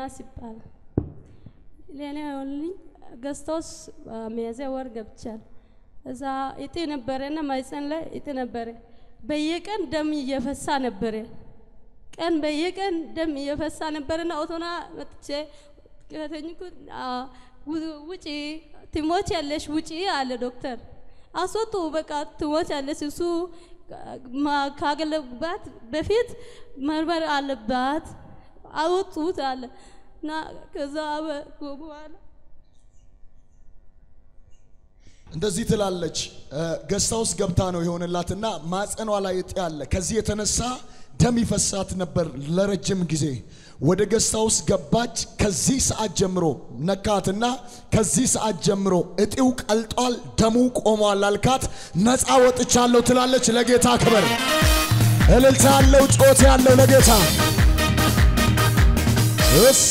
ዮናስ ይባላል። ለእኔ ሆንልኝ ገዝቶስ ሚያዝያ ወር ገብቻል። እዛ እጢ ነበረና ማይፀን ላይ እጢ ነበረ። በየቀን ደም እየፈሳ ነበረ። ቀን በየቀን ደም እየፈሳ ነበረና ኦቶና መጥቼ ከተኝኩ ውጪ ትሞች ያለሽ ውጪ አለ ዶክተር። አስወጡ በቃ ትሞች ያለሽ እሱ ካገለባት በፊት መርመር አለባት አወጡት አለ እና ከዛ በኋላ እንደዚህ ትላለች። ገዝታ ውስጥ ገብታ ነው የሆነላትና ማጸኗ ላይ እጢ አለ። ከዚህ የተነሳ ደም ይፈሳት ነበር ለረጅም ጊዜ። ወደ ገዝታ ውስጥ ገባች። ከዚህ ሰዓት ጀምሮ ነካትና ከዚህ ሰዓት ጀምሮ እጢው ቀልጧል፣ ደሙ ቆሟል አልካት። ነፃ ወጥቻለሁ ትላለች። ለጌታ ክብር፣ እልልታ ያለው ጮት ያለው ለጌታ እስ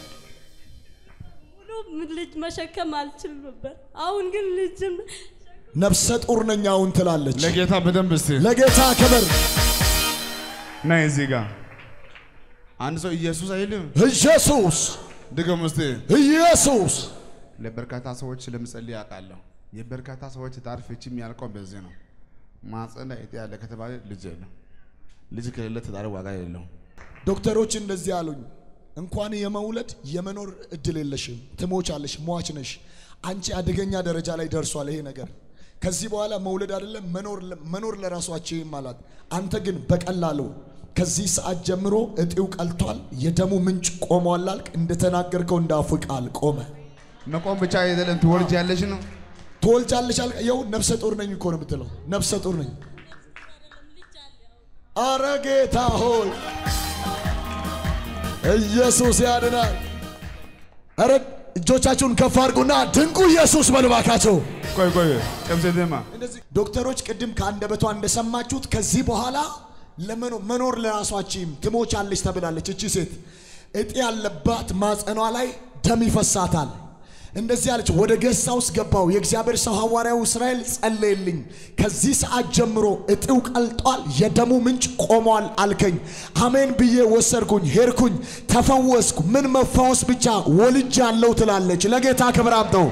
ሙሉ ልጅ መሸከም አልችል ነበር። አሁን ግን ልጅም ነፍሰ ጡር ነኝ አሁን ትላለች። ለጌታ በደንብ እስቲ ለጌታ ክብር ነይ እዚህ ጋር አንድ ሰው ኢየሱስ አይልም። ኢየሱስ ድገም እስቲ። ኢየሱስ ለበርካታ ሰዎች ስለምጸልይ አውቃለሁ። የበርካታ ሰዎች ትዳር ፍቺ የሚያልቀው በዚህ ነው። ማህፀን ላይ እጢ ያለ ከተባለ ልጅ የለም። ልጅ ከሌለ ትዳር ዋጋ የለው። ዶክተሮች እንደዚህ አሉኝ። እንኳን የመውለድ የመኖር እድል የለሽም፣ ትሞቻለሽ፣ ሟች ነሽ። አንቺ አደገኛ ደረጃ ላይ ደርሷል ይሄ ነገር። ከዚህ በኋላ መውለድ አይደለም መኖር መኖር ለራሷችም አላት። አንተ ግን በቀላሉ ከዚህ ሰዓት ጀምሮ እጢው ቀልቷል፣ የደሙ ምንጭ ቆሟል አልክ። እንደተናገርከው እንዳፉ ቃል ቆመ። መቆም ብቻ አይደለም ትወልጃለሽ ነው። ትወልጃለሽ አልክ። ይኸው ነፍሰ ጡር ነኝ እኮ ነው የምትለው። ነፍሰ ጡር ነኝ። አረ ጌታ ሆይ ኢየሱስ ያድናል። አረ እጆቻችሁን ከፍ አድርጉና ድንቁ ኢየሱስ በሉ እባካችሁ። ቆይ ቆይ ጨምሴቴማ እንደዚህ ዶክተሮች ቅድም ከአንደበቷ እንደሰማችሁት ከዚህ በኋላ ለመኖር መኖር ለራሷችም ትሞቻለች ተብላለች። እቺ ሴት እጢ ያለባት ማጸኗ ላይ ደም ይፈሳታል። እንደዚህ አለች። ወደ ገሳ ውስጥ ገባው። የእግዚአብሔር ሰው ሐዋርያው እስራኤል ጸለየልኝ። ከዚህ ሰዓት ጀምሮ እጢው ቀልጧል፣ የደሙ ምንጭ ቆሟል አልከኝ። አሜን ብዬ ወሰድኩኝ፣ ሄድኩኝ፣ ተፈወስኩ። ምን መፈወስ ብቻ ወልጅ ያለው ትላለች። ለጌታ ክብር አምጠው።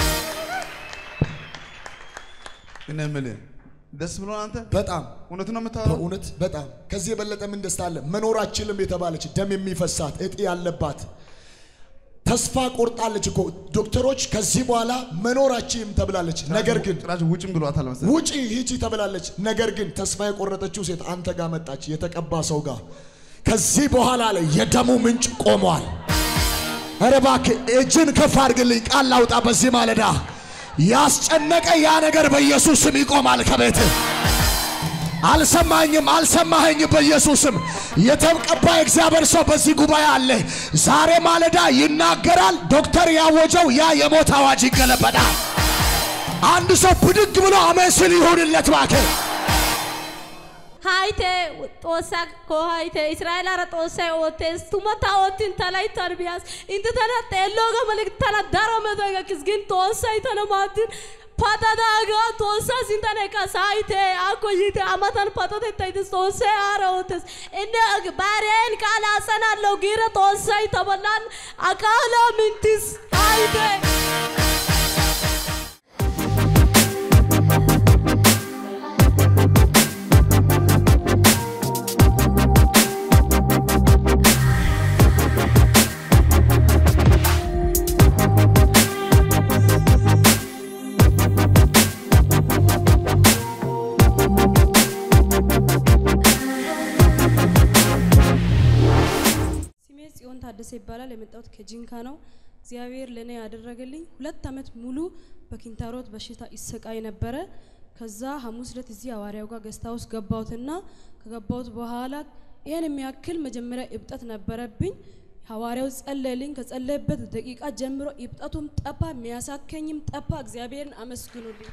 እኔ የምልህ ደስ ብሎ አንተ በጣም እውነት ነው የምታወራው? በእውነት በጣም ከዚህ የበለጠ ምን ደስታ አለ? መኖር አችልም የተባለች ደም የሚፈሳት እጢ ያለባት ተስፋ ቆርጣለች እኮ ዶክተሮች ከዚህ በኋላ መኖር አችልም ተብላለች። ነገር ግን ጭራሽ ውጭም ብሏታል መሰለኝ። ውጪ ሂጂ ተብላለች። ነገር ግን ተስፋ የቆረጠችው ሴት አንተ ጋር መጣች፣ የተቀባ ሰው ጋር። ከዚህ በኋላ ላይ የደሙ ምንጭ ቆሟል። ኧረ እባክህ እጅን ከፍ አድርግልኝ፣ ቃል ላውጣ በዚህ ማለዳ ያስጨነቀ ያ ነገር በኢየሱስ ስም ይቆማል ከቤትህ። አልሰማኝም፣ አልሰማኸኝም። በኢየሱስም የተቀባ እግዚአብሔር ሰው በዚህ ጉባኤ አለ። ዛሬ ማለዳ ይናገራል። ዶክተር ያወጀው ያ የሞት አዋጅ ይገለበጣል። አንድ ሰው ብድግ ብሎ አሜን ስል ይሁንለት እባክህ። ሃይቴ ጦሳ ኮ ሃይቴ እስራኤል አረ ጦሳ ኦቴስ ቱመታ ኦቲን ተላይ ተርቢያስ እንት ተና ጤሎጋ መልክ ተና ዳሮ መዘጋ ክስግን ጦሳ ይተነ ማትን ፓታዳጋ ጦሳ ሲንተነ ቀሳይቴ አኮይቴ አማታን ፓታቴ ታይተስ ጦሳ አረ ኦቴስ እንደ ባሬን ቃል አጸናለሁ ጊረ ጦሳ ይተበላን አቃላ ምንትስ ሃይቴ ስሜ ጽዮን ታደሰ ይባላል። የመጣሁት ከጂንካ ነው። እግዚአብሔር ለእኔ ያደረገልኝ ሁለት ዓመት ሙሉ በኪንታሮት በሽታ ይሰቃይ ነበረ። ከዛ ሐሙስ ዕለት እዚህ ሐዋርያው ጋር ገስታ ውስጥ ገባሁትና ከገባሁት በኋላ ይህን የሚያክል መጀመሪያ እብጠት ነበረብኝ። ሐዋርያው ጸለልኝ። ከጸለየበት ደቂቃ ጀምሮ እብጠቱም ጠፋ፣ የሚያሳከኝም ጠፋ። እግዚአብሔርን አመስግኑልኝ።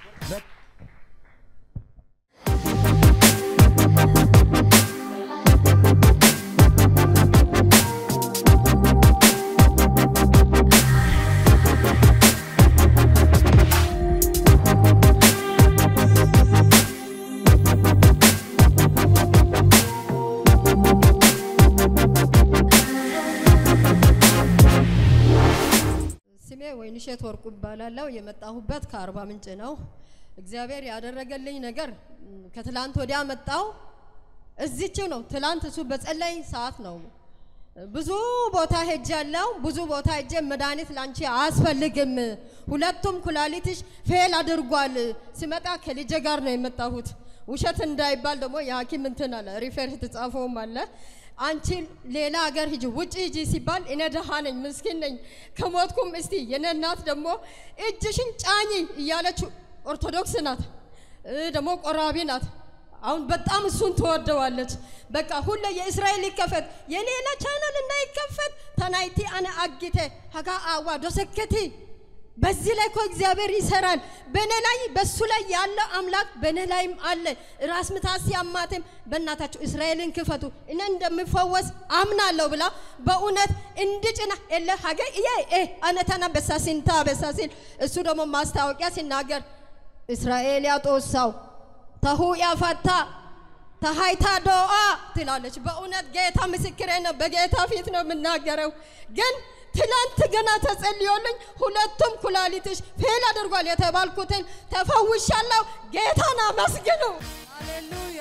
ውብሸት ወርቁ ይባላለሁ። የመጣሁበት ከአርባ ምንጭ ነው። እግዚአብሔር ያደረገልኝ ነገር ም፣ ከትላንት ወዲያ መጣው እዚችው ነው። ትላንት እሱ በጸለይ ሰዓት ነው። ብዙ ቦታ ሄጃለሁ። ብዙ ቦታ ሄጄ መድኃኒት ላንቺ አያስፈልግም፣ ሁለቱም ኩላሊትሽ ፌል አድርጓል። ሲመጣ ከልጄ ጋር ነው የመጣሁት። ውሸት እንዳይባል ደግሞ የሐኪም እንትን አለ ሪፌር የተጻፈውም አለ አንቺ ሌላ ሀገር ሂጂ ውጭ ሂጂ ሲባል እኔ ደሃ ነኝ ምስኪን ነኝ ከሞትኩም እስቲ የኔ እናት ደግሞ እጅሽን ጫኝ እያለች ኦርቶዶክስ ናት እ ደግሞ ቆራቢ ናት። አሁን በጣም እሱን ትወደዋለች። በቃ ሁሌ የእስራኤል ይከፈት የሌላ ቻናል እንዳይከፈት ተናይቲ አነ አጊቴ ሀጋ አዋ ዶሰከቲ በዚህ ላይ እኮ እግዚአብሔር ይሰራል። በእኔ ላይ በሱ ላይ ያለ አምላክ በእኔ ላይም አለ። ራስ ምታት ሲያማትም በእናታችሁ እስራኤልን ክፈቱ እኔ እንደሚፈወስ አምናለሁ ብላ በእውነት እንድጭና የለ ሀገ የ አነተና በሳሲንታ በሳሲን እሱ ደግሞ ማስታወቂያ ሲናገር እስራኤል ያጦሳው ተሁ ያፈታ ተሃይታ ዶአ ትላለች። በእውነት ጌታ ምስክሬ ነው። በጌታ ፊት ነው የምናገረው ግን ትላንት ገና ተጸልዮልኝ ሁለቱም ኩላሊትሽ ፌል አድርጓል የተባልኩትን ተፈውሻለሁ። ጌታን አመስግኑ። ሃሌሉያ።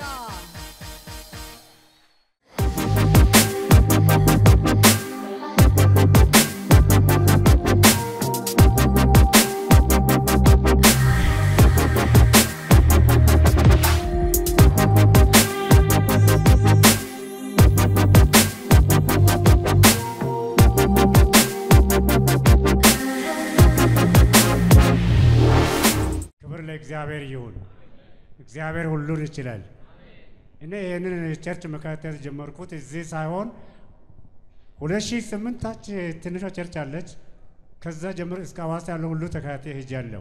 ክብር ለእግዚአብሔር ይሁን። እግዚአብሔር ሁሉን ይችላል። እኔ ይህንን ቸርች መከታተል ጀመርኩት እዚህ ሳይሆን ሁለት ሺህ ስምንት ታች ትንሿ ቸርች አለች። ከዛ ጀምሮ እስከ ሐዋሳ ያለው ሁሉ ተከታታይ ሄጃለሁ።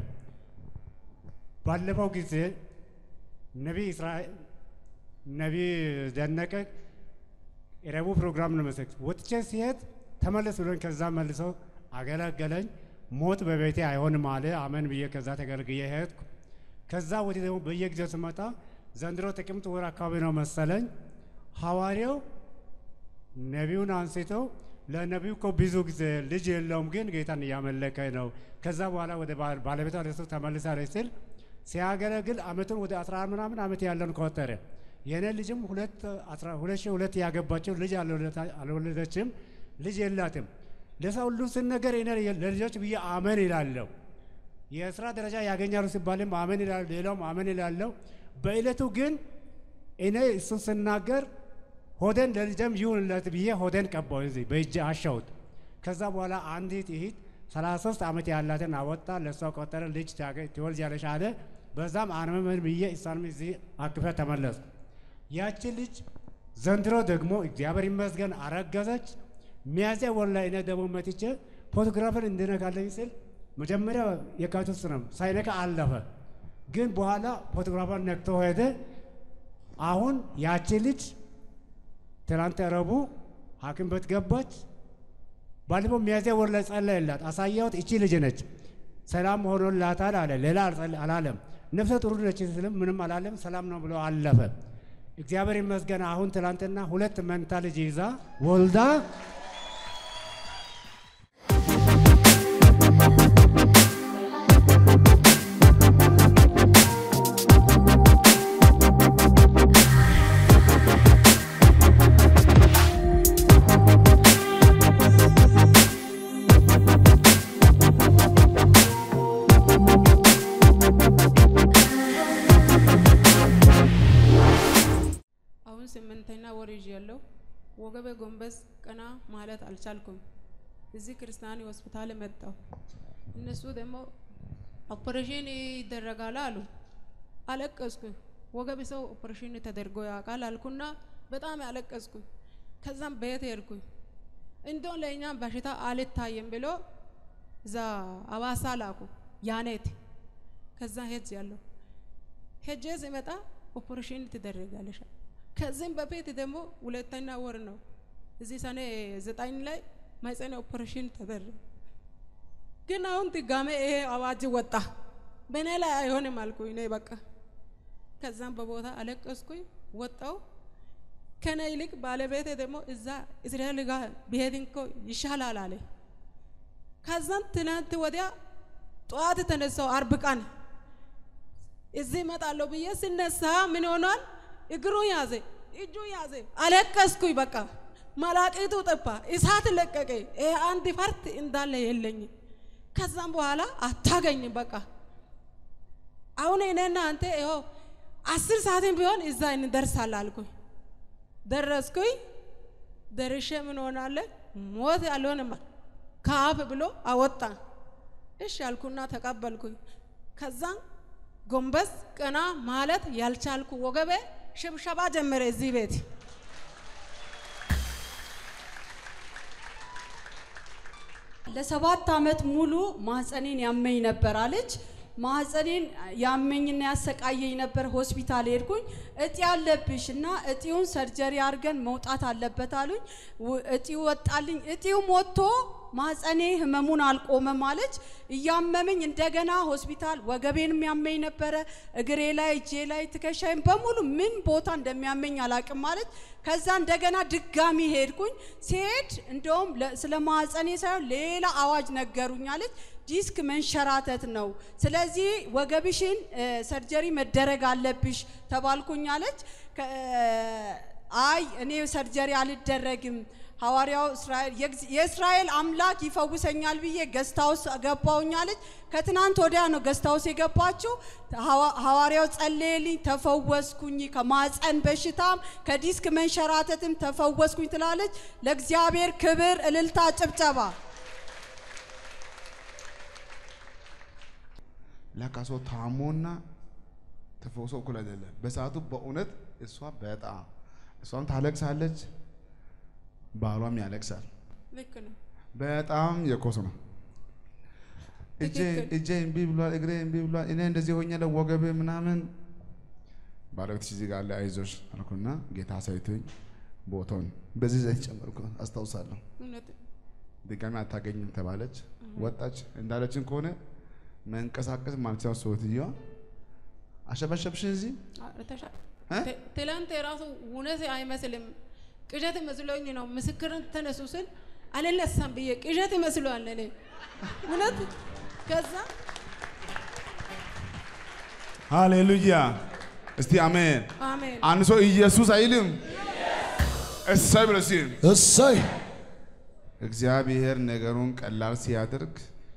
ባለፈው ጊዜ ነቢይ እስራኤል ነቢይ ደነቀ የረቡዕ ፕሮግራም ነው መሰለኝ ወጥቼ ሲሄድ ተመለስ ብሎኝ ከዛ መልሶ አገለገለኝ። ሞት በቤቴ አይሆንም አለ። አመን ብዬ ከዛ ተገልግዬ ሄድኩ። ከዛ ወዲህ ደግሞ በየጊዜው ስመጣ ዘንድሮ ጥቅምት ወር አካባቢ ነው መሰለኝ ሐዋርያው ነቢዩን አንስቶ ለነቢዩ እኮ ብዙ ጊዜ ልጅ የለውም ግን ጌታን እያመለከ ነው። ከዛ በኋላ ወደ ባል- ባለቤቷ ለሱ ተመልሳለች ስል ሲያገለግል አመቱን ወደ አስራ ምናምን አመት ያለን ቆጠረ። የእኔ ልጅም ሁለት አስራ ሁለት ሺህ ሁለት ያገባቸው ልጅ አልወለዳ- አልወለደችም፣ ልጅ የላትም። ለሰው ሁሉ ስነገር እኔ ለልጆች ብዬ አመን ይላለሁ። የስራ ደረጃ ያገኛሉ ሲባልም አመን ይላል፣ ሌላውም አመን ይላለሁ። በዕለቱ ግን እኔ እሱ ስናገር ሆደን ለልጀም ይሁንለት ብዬ ሆደን ቀባው እዚህ በእጅ አሻውት። ከዛ በኋላ አንዲት እህት 33 ዓመት ያላትን አወጣ፣ ለእሷ ቆጠረ፣ ልጅ ታገ- ትወልጃለሽ አለ። በዛም አርመመን ብዬ እሷንም እዚህ አቅፈ ተመለስኩ። ያቺ ልጅ ዘንድሮ ደግሞ እግዚአብሔር ይመስገን አረገዘች። ሚያዝያ ወር ላይ እኔ ደግሞ መጥቼ ፎቶግራፍን እንድነካለኝ ስል መጀመሪያ የካቲት ውስጥ ነው ሳይነካ አለፈ። ግን በኋላ ፎቶግራፏን ነክቶ ሄደ። አሁን ያቺ ልጅ ትናንት ረቡዕ ሐኪም ቤት ገባች። ባለፈው ሚያዝያ ወር ላይ ጸለየላት፣ አሳያሁት። እቺ ልጅ ነች፣ ሰላም ሆኖላታል አለ። ሌላ አልጸለ- አላለም። ነፍሰ ጡር ነች ስልም ምንም አላለም። ሰላም ነው ብሎ አለፈ። እግዚአብሔር ይመስገን። አሁን ትናንትና ሁለት መንታ ልጅ ይዛ ወልዳ አሁን ስምንተኛ ወር ይዣለሁ። ወገቤ ጎንበስ ቀና ማለት አልቻልኩም። እዚህ ክርስቲያን ሆስፒታል መጣሁ። እነሱ ደግሞ ኦፕሬሽን ይደረጋል አሉ። አለቀስኩ። ወገብ ሰው ኦፕሬሽን ተደርጎ ያውቃል አልኩና በጣም ያለቀስኩ። ከዛም ቤት ሄድኩኝ። እንደውም ለእኛም በሽታ አልታየም ብሎ እዛ አዋሳ ላኩ ያኔት። ከዛ ሄጅ ያለሁ ሄጄ ሲመጣ ኦፕሬሽን ትደረጋለሽ። ከዚህም በፊት ደግሞ ሁለተኛ ወር ነው እዚህ ሰኔ ዘጠኝ ላይ ማህፀን ኦፕሬሽን ተደረገ። ግን አሁን ድጋሜ ይሄ አዋጅ ወጣ። በእኔ ላይ አይሆንም አልኩኝ እኔ በቃ። ከዛም በቦታ አለቀስኩኝ፣ ወጣው። ከኔ ይልቅ ባለቤቴ ደግሞ እዛ እስራኤል ጋር ብሄድ እኮ ይሻላል አለ። ከዛም ትናንት ወዲያ ጠዋት ተነሳው አርብ ቀን እዚህ እመጣለሁ ብዬ ስነሳ ምን ሆኗል? እግሩ ያዘ፣ እጁ ያዘ። አለቀስኩኝ። በቃ መላቂቱ ጠፋ፣ እሳት ለቀቀ። ይሄ አንድ ፈርት እንዳለ የለኝ። ከዛም በኋላ አታገኝም። በቃ አሁን እኔና አንተ ይኸው አስር ሰዓትም ቢሆን እዛ እንደርሳለን አልኩኝ። ደረስኩኝ። ደርሼ ምን ሆናለ ሞት አልሆንም ከአፍ ብሎ አወጣ። እሺ አልኩና ተቀበልኩኝ። ከዛም ጎንበስ ቀና ማለት ያልቻልኩ ወገቤ ሽብሸባ ጀመረ እዚህ ቤት። ለሰባት ዓመት ሙሉ ማህፀኔን ያመኝ ነበር አለች። ማህፀኔን ያመኝና ያሰቃየኝ ነበር። ሆስፒታል ሄድኩኝ። እጢ አለብሽ እና እጢውን ሰርጀሪ አድርገን መውጣት አለበት አሉኝ። ው- እጢው ወጣልኝ። እጢውም ወጥቶ ማህፀኔ ህመሙን አልቆመም አለች። እያመመኝ እንደገና ሆስፒታል ወገቤንም ያመኝ ነበረ። እግሬ ላይ፣ እጄ ላይ፣ ትከሻይም በሙሉ ምን ቦታ እንደሚያመኝ አላቅም አለች። ከዛ እንደገና ድጋሚ ሄድኩኝ። ሲሄድ እንደውም ለ- ስለ ማህፀኔ ሳይሆን ሌላ አዋጅ ነገሩኝ አለች። ዲስክ መንሸራተት ነው። ስለዚህ ወገብሽን እ፣ ሰርጀሪ መደረግ አለብሽ ተባልኩኝ አለች። ከ- አይ እኔ ሰርጀሪ አልደረግም ሐዋርያው እስራኤል የእግዝ- የእስራኤል አምላክ ይፈውሰኛል ብዬ ገስታውስ ገባውኝ አለች። ከትናንት ወዲያ ነው ገስታውስ የገባችው። ሐዋ- ሐዋርያው ጸለየልኝ፣ ተፈወስኩኝ። ከማፀን በሽታም ከዲስክ መንሸራተትም ተፈወስኩኝ ትላለች። ለእግዚአብሔር ክብር፣ እልልታ፣ ጭብጨባ። ለካ ሰው ታሞና ተፈውሶ እኩል አይደለም። በሰዓቱ በእውነት እሷ በጣም እሷም ታለቅሳለች፣ ባሏም ያለቅሳል። ልክ ነው። በጣም የኮስ ነው። እጄ ትክክል። እጄ እምቢ ብሏል፣ እግሬ እምቢ ብሏል፣ እኔ እንደዚህ ሆኛለሁ፣ ወገቤ ምናምን። ባለቤትሽ እዚህ ጋር አለ፣ አይዞሽ አልኩና ጌታ ሳይቶኝ ቦታውን በዚህ ዘይት ጨመርኩ። አስታውሳለሁ። እውነት ድጋሚ አታገኝም ተባለች። ወጣች። እንዳለችን ከሆነ መንቀሳቀስ ማልቻው ሰውትየዋ አሸበሸብሽን እዚህ አ- ተሻ- እ? ት- ትላንት የራሱ እውነት አይመስልም። ቅዠት መስሎኝ ነው። ምስክርን ተነሱ ስል አልነሳም ብዬ ቅዠት ይመስለዋል እኔ እውነት። ከዛ ሃሌሉያ። እስቲ አሜን። አሜን አንድ ሰው ኢየሱስ አይልም። እሰይ ብሎ ሲል እሰይ እግዚአብሔር ነገሩን ቀላል ሲያደርግ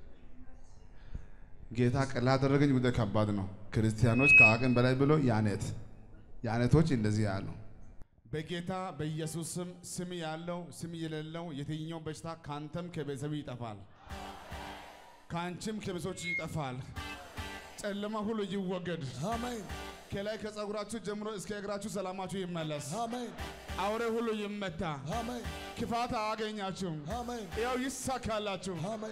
ጌታ ቀላል አደረገኝ ጉዳይ ከባድ ነው። ክርስቲያኖች ከአቅም በላይ ብሎ ያኔት ያኔቶች እንደዚህ ያሉ በጌታ በኢየሱስ ስም ስም ያለው ስም የሌለው የትኛው በሽታ ካንተም ከቤተሰብ ይጠፋል፣ ከአንቺም ከቤተሰቦች ይጠፋል። ጨለማ ሁሉ ይወገድ። አሜን ከላይ ከጸጉራችሁ ጀምሮ እስከ እግራችሁ ሰላማችሁ ይመለስ። አሜን አውሬ ሁሉ ይመታ። አሜን ክፋት አያገኛችሁም። አሜን ያው ይሳካላችሁ። አሜን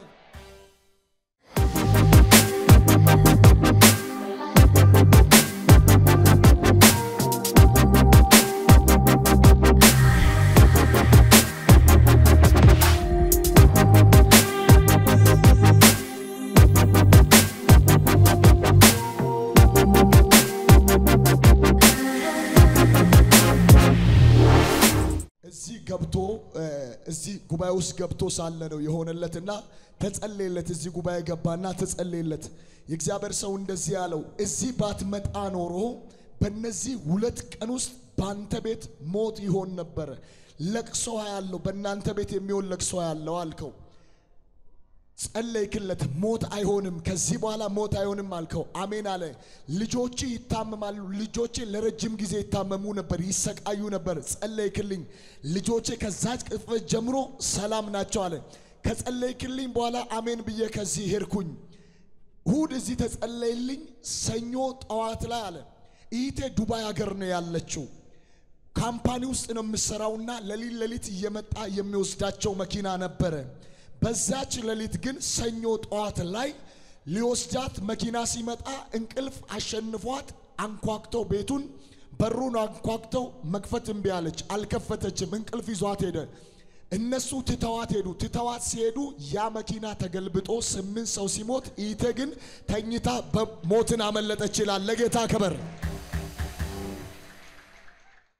እዚህ ገብቶ እ፣ እዚህ ጉባኤ ውስጥ ገብቶ ሳለ ነው የሆነለትና ተጸለየለት። እዚህ ጉባኤ ገባና ተጸለየለት። የእግዚአብሔር ሰው እንደዚህ ያለው እዚህ ባትመጣ ኖሮ በእነዚህ ሁለት ቀን ውስጥ በአንተ ቤት ሞት ይሆን ነበረ። ለቅሶ ያለው በእናንተ ቤት የሚሆን ለቅሶ ያለው አልከው። ጸለይክለት። ሞት አይሆንም፣ ከዚህ በኋላ ሞት አይሆንም አልከው። አሜን አለ። ልጆች ይታመማሉ። ልጆቼ ለረጅም ጊዜ ይታመሙ ነበር፣ ይሰቃዩ ነበር። ጸለይክልኝ። ልጆቼ ከዛች ቅጽበት ጀምሮ ሰላም ናቸው አለ። ከጸለይክልኝ በኋላ አሜን ብዬ ከዚህ ሄድኩኝ። እሁድ እዚህ ተጸለይልኝ። ሰኞ ጠዋት ላይ አለ ኢቴ ዱባይ ሀገር ነው ያለችው ካምፓኒ ውስጥ ነው የምሰራውና ሌሊት ሌሊት እየመጣ የሚወስዳቸው መኪና ነበረ። በዛች ሌሊት ግን ሰኞ ጠዋት ላይ ሊወስዳት መኪና ሲመጣ እንቅልፍ አሸንፏት አንኳክተው ቤቱን በሩን አንኳክተው መክፈት እምቢ አለች። አልከፈተችም። እንቅልፍ ይዟት ሄደ። እነሱ ትተዋት ሄዱ። ትተዋት ሲሄዱ ያ መኪና ተገልብጦ ስምንት ሰው ሲሞት ኢቴ ግን ተኝታ በሞትን አመለጠች ይላል። ለጌታ ክብር